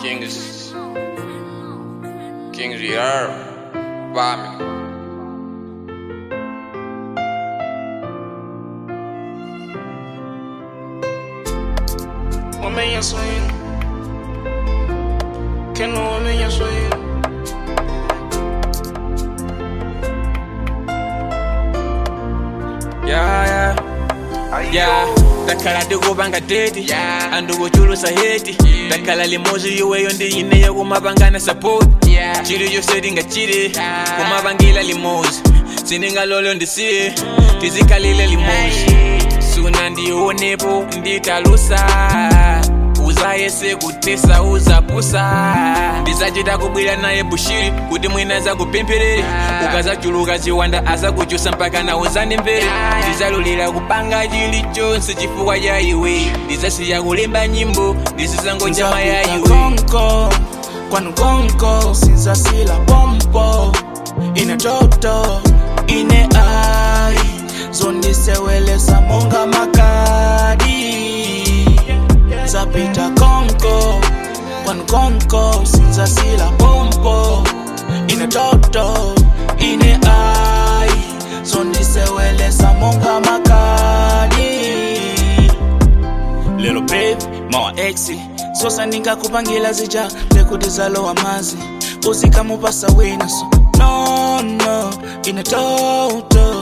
Kings Kings Rear Bami Wamenya swing Keno wamenya swing Yeah, yeah. Yeah, ndakhala ndikupanga deti Yeah. andikuchulusa heti ndakhala limozi iweyo ndiyineyo kumapangana support chili chose tingachite kumapangila limozi sindingalolo ndisiye tizikhalile limozi suna ndionepo nditalusa uzayese kutesa uzapusa ndizachita kubwira naye bushiri kuti mwina zakupempherere ukazachuluka ziwanda azakuchusa mpaka na uzande mbere ndizalulira kupanga chilichonse chifukwa cha iwe ndizasiya kulemba nyimbo ndizizangochama ya iwe konko kwanu konko sinzasila pompo ine toto ine ai zondisewelesa monga makadi zapita konko kwanu konko sinzasila pompo ine toto ine ai zondisewelesa monga makadi lelo babe mawa exi sosa ndingakupangira zija lekuti zalowa mazi uzikamupasa wina so no no ine toto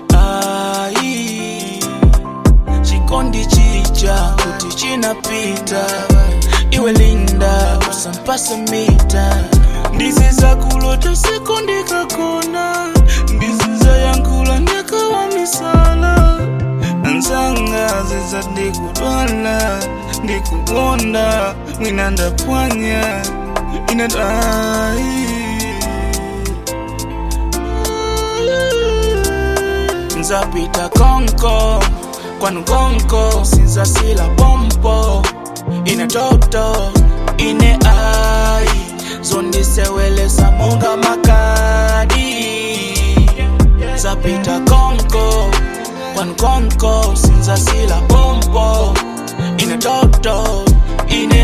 ai chikondi chija kuti chinapita iwe linda usampase mita ndiziza kulota siku ndikakona ndiziza yankula ndikawa misala nzanga ziza ndikudwala ndikugonda mwina ndapwanya inadai nzapita konko kwanu konko sinzasila pompo ine toto ine ai zondisewelesa monga makadi zapita konko kwanu konko sinzasila pompo ine toto ine